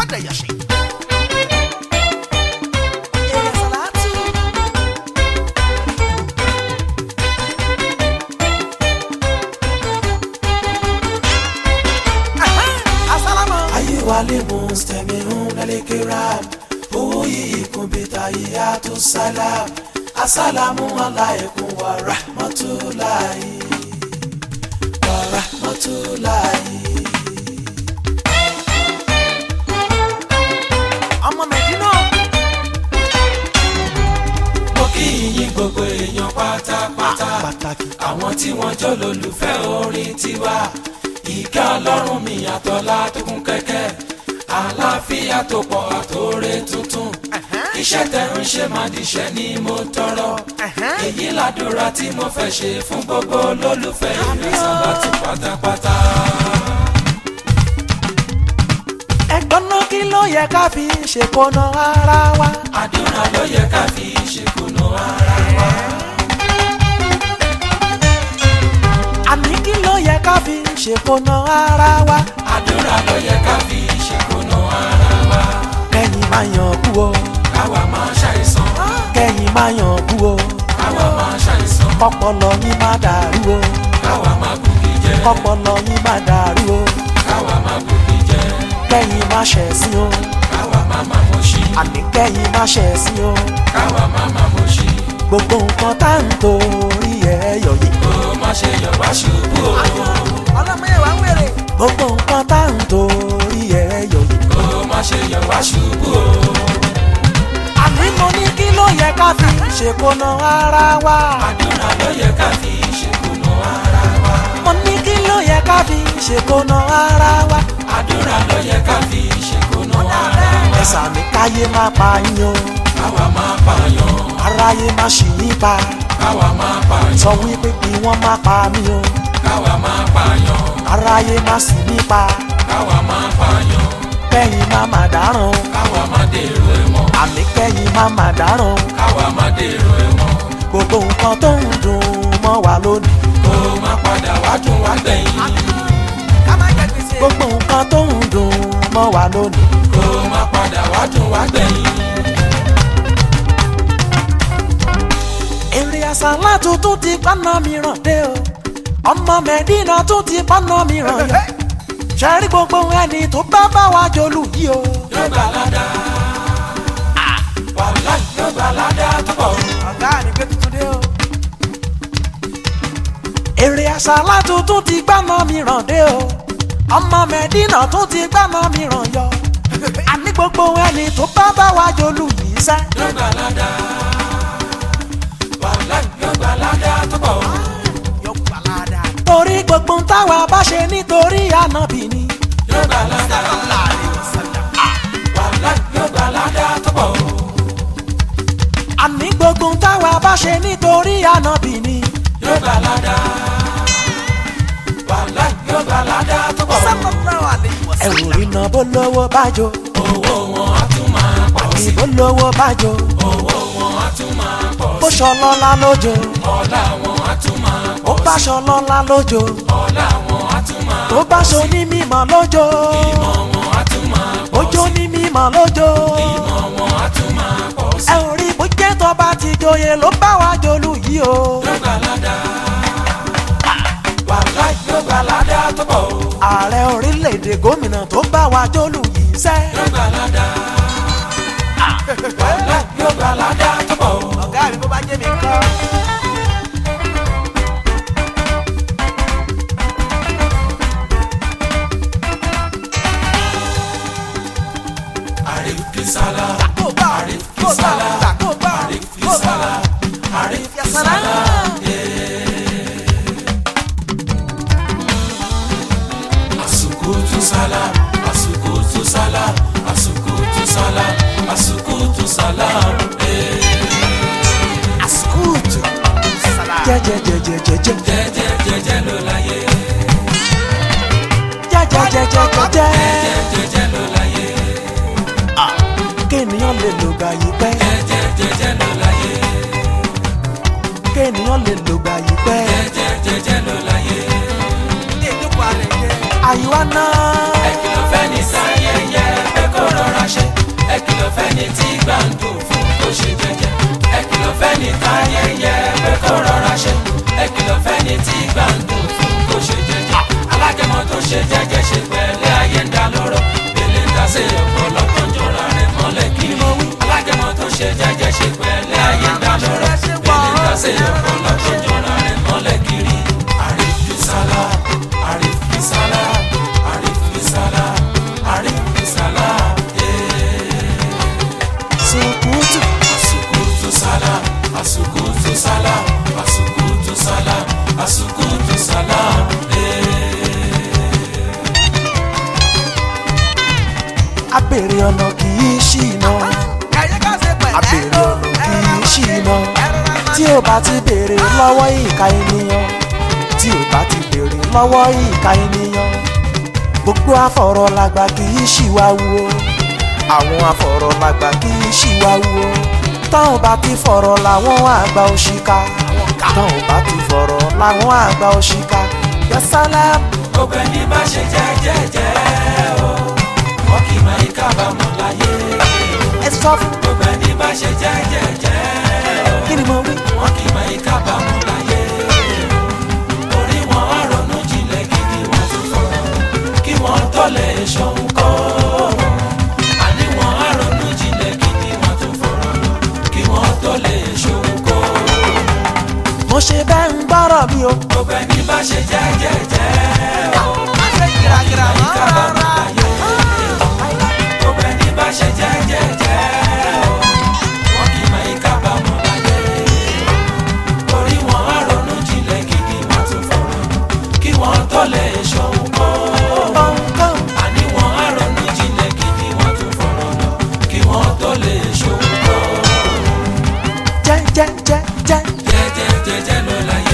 Adéyẹsí. Èrè Sàlátù. Asálàmù. ayé wa lè mú stẹ̀mí ń lẹ́lẹ́kẹ́ rap owó yìí kún bíta yíyá tó sálám asálàmù aláìkún wa rahmatulahi wa rahmatulahi. Ọmọ Mẹ̀dínà. mo kí yín gbogbo èèyàn pátápátá Pàtàkì. àwọn tí wọ́n jọ lólùfẹ́ orin tiwa ìkẹ́ ọlọ́run mi àtọ́lá tó kún kẹ́kẹ́ àlàáfíà tó pọ̀ àtòrè tuntun iṣẹ́ tẹ̀ ń ṣe máa díṣẹ́ ni mo tọrọ èyí làdúrà tí mo fẹ́ ṣe fún gbogbo olólùfẹ́ ìrẹsàlátù pátápátá. Ẹ̀gbọ́n náà kí ló yẹ ká fi ṣèkóná ara wa? àdúrà ló yẹ ká fi ṣèkùnà ara wa. Àní kí ló yẹ ká fi ṣèkóná ara wa? àdúrà ló yẹ ká fi ṣèkùnà ara wa. Kẹ́yìn máa yàn kú o. káwa máa ṣàìsàn Kẹ́yìn máa yàn kú o. káwa máa ṣàìsàn Kọ́pọlọ yín má dàrú o. káwa máa gòkè jẹ Kọ́pọlọ yín má dàrú o. káwa máa gòkè jẹ Kẹ́yìn má ṣẹ̀sín o. káwa máa máa mọ̀ sí Àní kẹ́yìn má ṣẹ̀sín o. káwa máa máa mọ̀ sí Gbogbo nǹkan tá à ń torí ẹ̀ yọ̀ yìí. kó má ṣe yọ̀ wá ṣubú o Ọlọ́mọye wà ń wèrè. Gbogbo nǹkan tá à ń torí ẹ̀ yọ̀ yìí. kó má ṣe yọ̀ wá ṣubú o Àní mo ní kí ló yẹ ká fi ṣèkóná ara wa? àdúrà ló yẹ ká fi ṣèkùnà ara wa Mo ní kí ló yẹ ká fi ṣèkóná ara wa? àdúrà ló yẹ ká fi ṣèkùnà ara wa Ẹ̀sà mi káyé má pa yín o. káwa máa pààyàn Aráyé má ṣì yín pa. káwa máa pààyàn Sọ wípé kí wọ́n má pa mí o. káwa máa pààyàn Aráyé má sì mí pa. káwa máa pààyàn Kẹ́yìn má má dáràn o. káwa máa dèrò ẹ̀wọ̀n Àní kẹ́yìn má má dáràn o. káwa máa dèrò ẹ̀wọ̀n Gbogbo nǹkan tó ń dùn mọ́ wa lónìí. kó má padà wá dùn wá gbẹ̀yìn Gbogbo nǹkan tó ń dùn mọ́ wa lónìí. kó má padà wá dùn wá gbẹ̀yìn. Èrè àsálà tuntun ti pọ́nà mìíràn dé o. Ọmọ Mẹ̀dínà tún ti pọ́nà mìíràn yọ. Ṣẹ́rí gbogbo ẹni tó bá bá wa jolù yìí o. yóò gbà ládàá wàhálà yóò gbà ládàá tó pọ̀ Ọ̀gá ni pé tuntun dé o. Èrè àsálà tuntun ti gbọ́nà mìíràn dé o. Ọmọ Mẹ̀dínà tún ti gbọ́nà mìíràn yọ. Àní gbogbo ẹni tó bá bá wa jolù yìí sẹ́. yóò gbà ládàá wàhálà yóò gbà ládàá tó pọ̀ Torí gbogbo ń táwa bá ṣe nítorí ànábì ni. yóò gbà ládàá wàhálà yóò gbà ládàá tó pọ̀ Àní gbogbo ń táwa bá ṣe nítorí ànábì ni. yóò gbà ládàá wàhálà yóò gbà ládàá tó pọ̀ ẹ̀rù iná bó lówó bájò owó wọn á tún máa pọ̀ sí ìbò lówó bájò owó wọn á tún máa pọ̀ bó sí ṣọlọ́lá lójó ọlá wọn á tún máa ó pọ̀ bá ṣọlọ́lá lójó ọlá wọn á tún máa tó bá ṣo ní mímọ́ lójó ìmọ̀ wọn á tún máa pọ̀ ojó ní mímọ́ lójó ìmọ̀ wọn á tún máa pọ̀ sí ẹ ò rí bó jẹ́ tó bá ti joyè ló bá wa jolú yìí o. yóò gbà ládàá wàhálà yóò gbà ládàá tó pọ̀ o ààrẹ orílẹ̀-èdè gómìnà tó bá wa jolú yìí sẹ́. yóò gbà ládàá wàhálà yóò gbà ládàá tó pọ̀ o. ọ̀gá mi bó bá jẹ́ mi kọ́. Arif Kisala, Kó bá Arif kó bá Kisala, kó bá Arif kó bá. Kisala, Arif Yasala. Kisala. Asukutu salam, asukutu salam, asukutu salam, asukutu salam. Askutu. Jẹjẹjẹjẹjẹjẹ. Jẹ́jẹ́ jẹ́jẹ́ ló láyé, Jẹjẹjẹjẹjẹjẹ. jẹ́jẹ́ jẹ́jẹ́ ló láyé, Kéèyàn lè lò gbà yí pẹ́. jẹ́jẹ́ jẹ́jẹ́ ló láyé, Kéèyàn lè lò gbà yí pẹ́. jẹ́jẹ́ jẹ́jẹ́ ló láyé. Àyíwá náà. Ẹ̀kìlọ̀ fẹ́ ní sáyẹyẹ pé kó rọra kìlọ̀ fẹ́ni tí gbà ń dùn fún kó ṣe jẹ́jẹ́ ẹ kìlọ̀ fẹ́ni táyé yẹ pé kó rọra ṣe ẹ kìlọ̀ fẹ́ni tí gbà ń dùn fún kó ṣe jẹ́jẹ́ alágẹmọ tó ṣe jẹ́jẹ́ ṣe pẹ̀lẹ́ ayé ń dá lọ́rọ̀ bèlè ń dá sí ọpọlọ tó ń jọra rẹ̀ mọ́lẹ̀ kiri alágẹmọ tó ṣe jẹ́jẹ́ ṣe pẹ̀lẹ́ ayé ń dá lọ́rọ̀ bèlè ń dá sí ọpọlọ tó ń jọra rẹ̀ mọ́lẹ̀ kiri Arif Bisala Arif Bisala Arif Bisala Arif Bisala sukutu Asukutu salam, asukutu salam, asukutu salam, asukutu salam. abèrè ọ̀nà kì í ṣìnà abèrè ọ̀nà kì í ṣìnà tí o bá ti béèrè lọ́wọ́ ìka ènìyàn tí o bá ti béèrè lọ́wọ́ ìka ènìyàn gbogbo afọ̀rọ̀lágbà kì í ṣìwàwù o àwọn afọ̀rọ̀lágbà kì í ṣìwàwù o táwọn bá ti fọ̀rọ̀ làwọn àgbà òṣìkà táwọn bá ti fọ̀rọ̀ làwọn àgbà òṣìkà yẹsálẹ́mù. Gbogbo ẹni bá ṣe jẹ́jẹ́jẹ́ o, wọ́n kì í máa ń kábàámọ̀ láyé. ẹ sọ fún Gbogbo ẹni bá ṣe jẹ́jẹ́jẹ́ o, kí ni mo wí. wọ́n kì í máa ń kábàámọ̀ láyé. Orí wọn á ronú jinlẹ̀ gidi wọ́n tún fọ̀rọ̀ kí wọ́n tó lè ṣohun kọ́. Àní wọn á ronú jinlẹ̀ gidi wọ́n tún fọ̀rọ̀ kí wọ́n tó lè ṣohun kọ́. mo ṣe bẹ́ẹ̀ ń gbọ́rọ̀ mi o. Gbogbo ẹni bá ṣe jẹ́jẹ́jẹ́ o, kábàámọ̀ láyé. Gbogbo ẹni bá ṣe jẹ́jẹ́jẹ́ o, wọ́n kì í máa ń kábàámọ̀ láyé. Orí wọn á ronú jinlẹ̀ gidi wọ́n tún fọ̀rọ̀ kí wọ́n tó lè ṣohun kọ́. kọ̀ọ̀kan Àní wọn á ronú jinlẹ̀ gidi wọ́n tún fọ̀rọ̀ lọ kí wọ́n tó lè ṣohun kọ́. jẹ́jẹ́jẹ́jẹ́ Jẹ́jẹ́jẹ́jẹ́ ló láyé.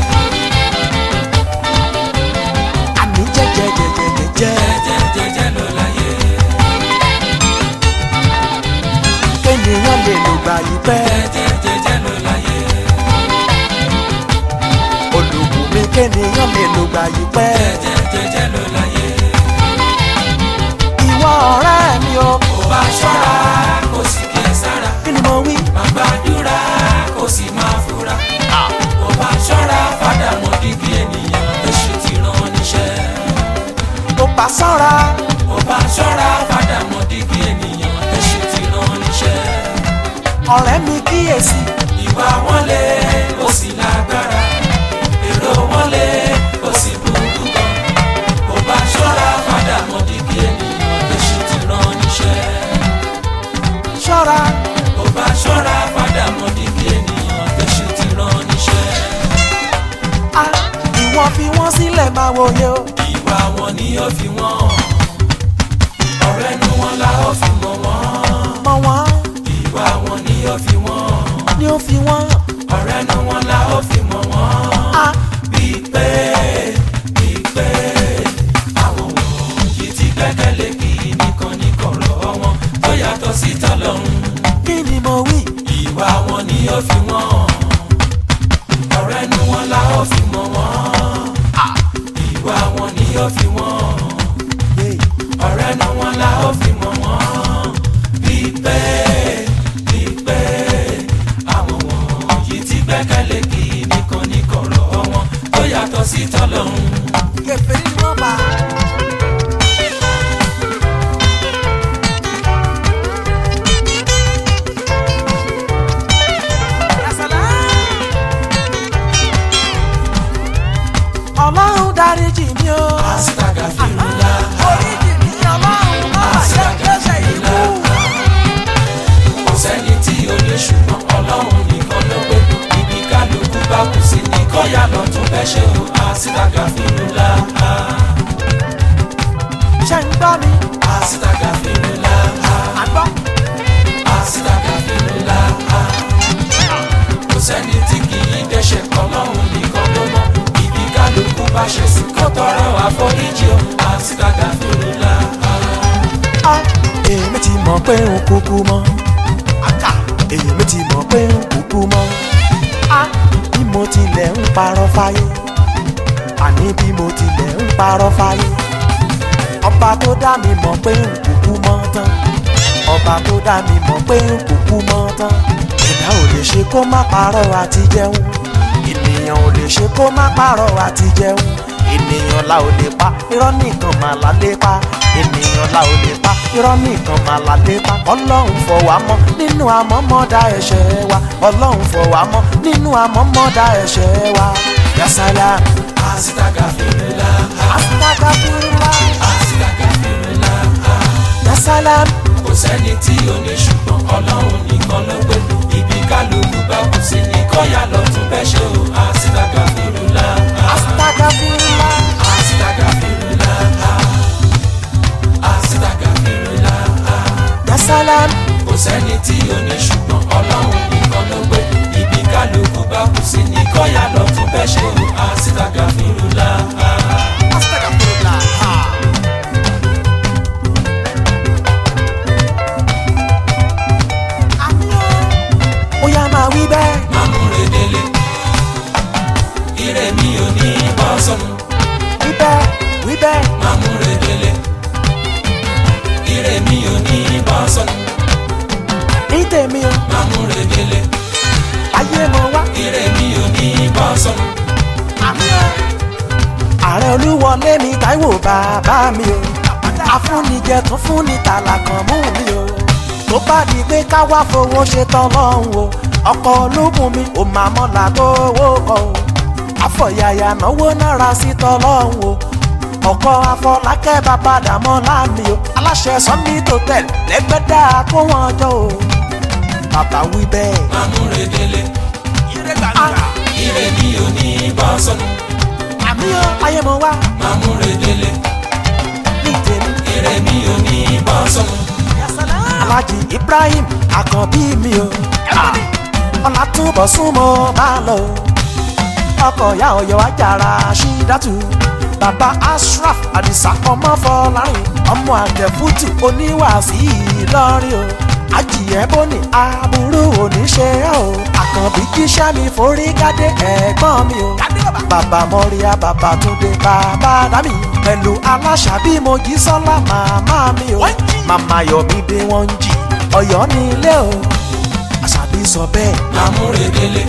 àní jẹ́jẹ́jẹ́jẹ́jẹ́ Jẹ́jẹ́jẹ́jẹ́ ló láyé. kéèyàn lè lò gbà yí pẹ́ Jẹ́jẹ́jẹ́jẹ́ ló láyé. olùkù mi kéèyàn lè lò gbà yí pẹ́ Jẹ́jẹ́jẹ́jẹ́ ló láyé. ìwọ ọ̀rẹ́ mi o Kò bá ṣọ́ra kò sì kí ẹ sára. kí ni mo wí. Má gbàdúrà kò sì máa fura. Kò bá ṣọ́ra fàdà mọ́ dígí ènìyàn èṣù ti rán níṣẹ́. tó bá sọ́ra Kò bá ṣọ́ra fàdà mọ́ dígí ènìyàn èṣù ti rán níṣẹ́. ọ̀rẹ́ mi kíyèsí Ìwà wọn lé ó sì lágbára. Èrò wọn lé ó sì burú gan. Kò bá ṣọ́ra fàdà mọ́ dígí ènìyàn èṣù ti rán níṣẹ́. ṣọ́ra Kò bá ṣọ́ra fàdà mọ́ dígí ènìyàn èṣù ti rán níṣẹ́. a ìwọ fi wọ́n sílẹ̀ máa wòye o Ìwà wọn ni ó fi wọ́n hàn. Ọ̀rẹ́ nu wọn la ó fi mọ̀ wọ́n. mọ wọn Ìwà wọn ni ó fi wọ́n hàn. ni ó fi wọ́n Ọ̀rẹ́ nu wọn la ó fi mọ̀ wọ́n. a Bíi pé bíi pé àwọn wọ̀nyí ti gbẹ́kẹ̀lé kí nìkan ní kọ̀rọ̀ wọn tó yàtọ̀ sí tọ́lọ́run. kí ni mo wí. Ìwà wọn ni ó fi wọ́n hàn. Ọ̀rẹ́ nu wọn la ó fi mọ̀ wọ́n. Ìwà wọn ni ó fi wọ́n hàn. Yeah. ọ̀rẹ́ nu wọn la ó fi mọ̀ wọ́n bíi pé bíi pé àwọn wọ̀nyí ti gbẹ́kẹ̀lé kí nìkan ní kọ̀rọ̀ wọn tó yàtọ̀ sí tọ́lọ́run. kẹfẹ́ ní wọ́n bá. ọlọ́run dáríjì mi o. àsìtàgà fìrùlà oríjì mi ọlọ́run máa ṣe gbèsè ikú. kò sẹ́ni tí ó lè ṣùgbọ́n ọlọ́run nìkan ló pé ibi kálukú bá kù sí ní kọ́yà lọ tún bẹ́ ṣe o àsìtàgà fìrùlà ṣe ń gbọ́ mi. àsìtàgà fìrùlà àgbọ̀. àsìtàgà fìrùlà kò sẹ́ni tí kì í dẹ́ṣẹ̀ ọlọ́run nìkan ló mọ̀ ibi kálukú bá ṣe sí kó tọrọ àforíjì o àsìtàgà fìrùlà. a èmi ti mọ̀ pé n kúkú mọ́. èmi ti mọ̀ pé n kúkú mọ́. a bí mo tilẹ̀ ń parọ́ fáyé. àní bí mo tilẹ̀ ń parọ́ fáyé. ọba tó dá mi mọ̀ pé n kúkú mọ́ tán. ọba tó dá mi mọ̀ pé n kò kú mọ́ tán ẹ̀dá ò lè ṣe kó má parọ́ àti jẹun ènìyàn ò lè ṣe kó má parọ́ àti jẹun ènìyàn la ò lè pa irọ́ nìkan mà la lè pa ènìyàn la ò lè pa irọ́ nìkan mà la lè pa ọlọ́run fọ̀ wá mọ́ nínú àmọ́mọ́dá ẹ̀ṣẹ̀ wa ọlọ́run fọ̀ wá mọ́ nínú àmọ́mọ́dá ẹ̀ṣẹ̀ wa yasala Astagfirullah, astagfirullah astagfirullah. yasala kò sẹ́ni tí ò ní ṣùgbọ́n ọlọ́run nìkan ló pé ibi kálukú bá kù sí ní kọ́yà lọ́tún bẹ́ẹ̀ ṣe o Astagfirullah, astagfirullah Astagfirullah, Astagfirullah. yasala kò sẹ́ni tí ò ní ṣùgbọ́n ọlọ́run nìkan ló pé ibi kálukú bá kù sí ní kọ́yà lọ́tún bẹ́ẹ̀ ṣe o Astagfirullah. astagfirullah. ó yá máa wí bẹ́ẹ̀. Mamure délé ire mi ò ní bọ́ sọnù. wí bẹ́ẹ̀ wí bẹ́ẹ̀ Mamure délé ire mi ò ní bọ́ sọnù. ní tèmi o Mamure délé ayé mo wá. ire mi ò ní bọ́ sọnù. ààrẹ olúwọlé mi táíwò bàbá mi o afúnijẹ tún fúnni tààlà kan mú mi o tó bá di pé ká wá fowó ṣe tán lọ́hùn o ọkọ̀ ológun mi ò máa mọ́la tó owó kọ o àfọ̀yàyà náwó náírà sí tán lọ́hùn o ọkọ̀ afọlákẹ́ bàbá dàmọ́ láàmì o aláṣẹ sunday hotel lẹ́gbẹ́dá kó wọn jọ o bàbá wí bẹ́ẹ̀. Mamure délé Ah, ire mi ò ní bọ́ sọnù. àmì o ayé mo wá Mamure délé ní tèmi. ire mi ò ní bọ́ sọnù. Alhaji Ibrahim Àkànbí mi o Ọlátúbọ̀ súnmọ́ bá lọ o ọkọ̀ ya ọ̀yọ́ ajára ṣídàtú bàbá Ashraf Àdìsá ọmọ Fọlárin ọmọ àgẹ̀fútù oníwàásí Ìlọrin o ajìyẹ bóni aburú oníṣe o Àkànbí jíṣẹ́ mi forí gádé ẹ̀gbọ́n mi o bàbá Mọ́ríà bàbá Túndé bàbá Dámì pẹ̀lú aláṣàbí Mojísọ́lá màmá mi o màmá Yọ̀mídé wọ́n ń jì Ọ̀yọ́ ní ilé o àṣàbí sọ bẹ́ẹ̀. Mamure délé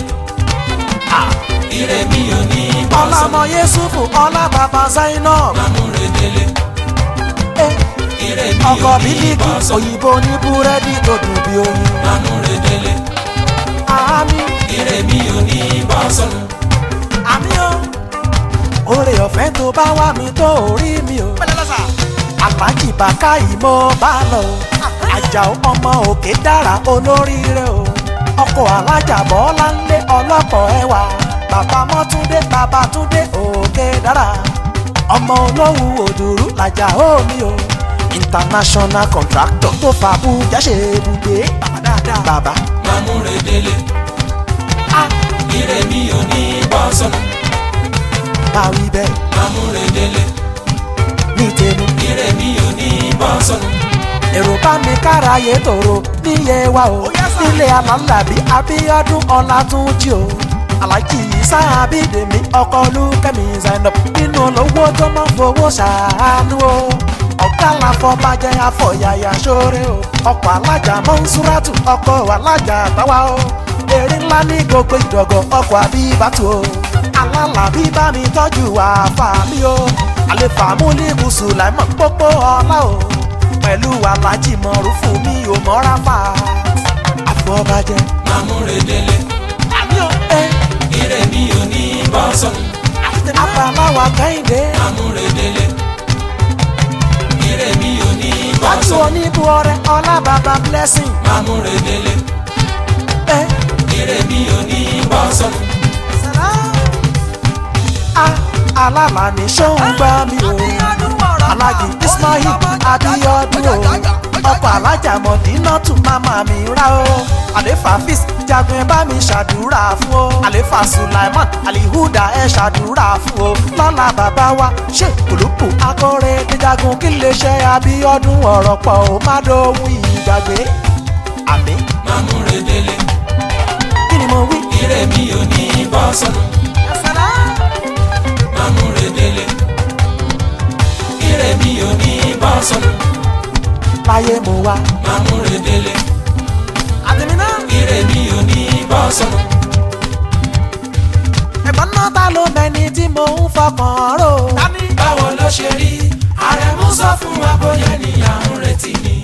ire mi ò ní bọ́ sọnù. ọlọ́mọ Yẹ́sùfù ọlá bàbá Zainab Mamure délé eh, ire mi ọkọ̀ ò ní bílíkì bọ́ sọnù. òyìnbó ní búrẹ́dì tó dùn bí oyin. Mamure délé àmì ire mi ò ní bọ́ sọnù. àmì o oore ọ̀fẹ́ tó bá wà mí tó orí mi o. Àlájì bàkà ìmọ̀ bá lọ o. Àjàó ọmọ òkè dára olóríire o. Ọkọ̀ alájà bọ́lá ń lé ọlọ́pọ̀ ẹwà. Bàbá Mọ́túndé bàbá Túndé òkè dára. Ọmọ olówó òdùrú làjà omi o. International contractor tó fa Abuja ṣe ibùgbé. Bàbá dáadáa. Bàbá. Mamure délé Ah, ire mi ò ní bọ́ sọnù. máa wí bẹ́ẹ̀ Mamure délé ní tèmi. ire mi ò ní bọ́ sọnù. èrò bá mi káráyé tòrò níyẹ wa o nílé alálàbí abíọ́dún ọlátúnjì o alájì isa abídèmí ọkọ olúkẹ́mi zainab nínú olówó tó máa ń fowó ṣàánú o ọ̀gá làfọ̀bàjẹ́ afọ̀yàyà ṣoore o ọkọ̀ alájà mọ́nsúrátù ọkọ̀ alájà àtàwà o èrè ńlá ní gbogbo ìdọ̀gọ̀ ọkọ̀ àbíbátù o alálàbí bá mi tọ́jú àfà mi o àlefa múlíkù sùláìmọ̀ pópó ọlá o pẹ̀lú alájì mọ̀rúfù mi ò mọ́ra fà àfọ̀bàjẹ́ Mamure délé àmì ò ẹ́ ire mi ò ní bọ́ sọnù. àbáláwa kẹ́hìndé Mamure délé ire mi ò ní bọ́ láti sọnù. oníbu ọrẹ ọlá bàbá blessing Mamure délé ẹ́ ire mi ò ní bọ́ sọnù. a alálà ní sóhun gbá mi o alájì ismail abíọ́dún o ọkọ̀ alájà mọ̀dínà tún máma mi rá o àlefa fis jagun ẹ bá mi ṣàdúrà fún o àlefa sulaiman alihuda ẹ ṣàdúrà fún o lọ́la bàbá wa ṣe kùlùkù akọ́rẹ́ díjagun kí lè ṣe abíọ́dún ọ̀rọ̀ pọ̀ ó má dóhun ìgbàgbé àmì Mamure délé kí ni mo wí. ire mi ò ní bọ́ sọnù. Mamure délé ire mi ò ní bọ́ sọnù. láyé mo wá. máa múre délé àtẹ̀mí náà. ire mi ò ní bọ́ sọnù. ẹ̀gbọ́n náà ta ló mẹ́ni tí mo ń fọkàn rò. báwo ló ṣe rí àrẹ̀mú sọ fún wa bóyá ènìyàn ń retí ni.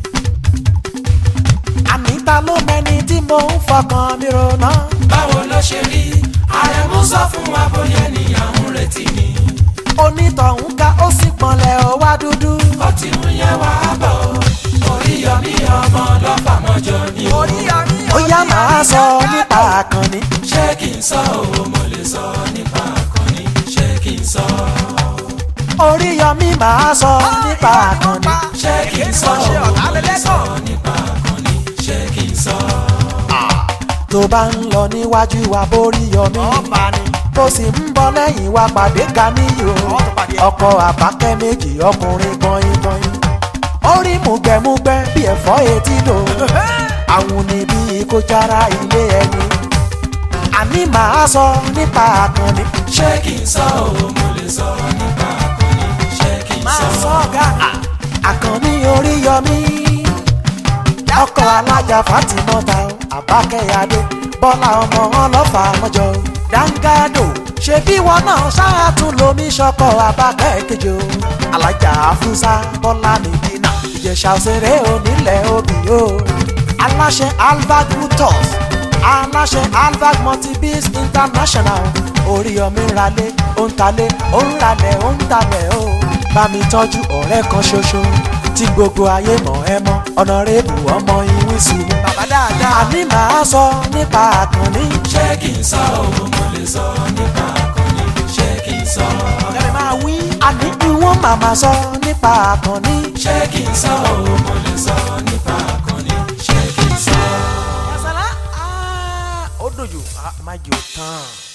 àní ta ló mẹ́ni tí mo ń fọkàn mi rò náà. báwo ló ṣe rí àrẹ̀mú sọ fún wa bóyá ènìyàn ń retí ni. onítọ̀hún ká ó sì pọnlẹ̀ ó wá dúdú. ó ti ń yẹ wá bọ̀ orí yọmí ọmọ lọ́fàmọ́jọ ni o. ó yá máa sọ nípa àkànní. ṣé kí n sọ o mo lè sọ nípa àkànní ṣé kí n sọ. oríyọmí máa sọ nípa àkànní. ṣé kí n sọ o mo lè sọ nípa àkànní ṣé kí n sọ. tó bá ń lọ níwájú wa bóríyọmí. tó sì ń bọ̀ lẹ́yìn wa pàdé Ganiyu o. ọkọ àbákẹ́ méjì ọkùnrin gbọ̀nyìngbọ̀nyìn. orí mùgbẹ́mùgbẹ́ bí ẹ̀fọ́ etí lò. àwọn níbí kó jára ilé ẹni. àní máa sọ nípa àkànní. ṣé kí n sọ o mo lè sọ nípa àkànní ṣé kí n sọ. àkànní oríyọmí. ọkọ alájà Fátímọ́ta o, àbákẹ́yàdé bọ́lá ọmọ ọlọ́fà mọ́jọ o. dáńgádò ṣebí wọn náà ṣáàtún lomi ṣọkọ àbákẹ́ kejì o. alájà afúnṣá bọ́lá nìdínà ìjẹ̀ṣà òṣèré onílẹ̀ òbí o. aláṣẹ albert brutus aláṣẹ albert multibis international oríyọmí ń ralé ó ń talé ó ń ralẹ̀ ó ń talẹ̀ o. bá mi tọ́jú ọ̀rẹ́ kan ṣoṣo tí gbogbo ayé mọ̀ ẹ́ mọ́ ọ̀nàrẹ́bù ọmọ ìwísù. bàbá dáadáa. àní màá sọ nípa àkànní. ṣé kí n sọ o mo lè sọ nípa àkànní ṣé kí n sọ. ọ̀rẹ́ máa wí. àní ìwọ̀n màmá sọ nípa àkànní. ṣé kí n sọ o mo lè sọ nípa àkànní ṣé kí n sọ. yasala ó dojú má jò tán.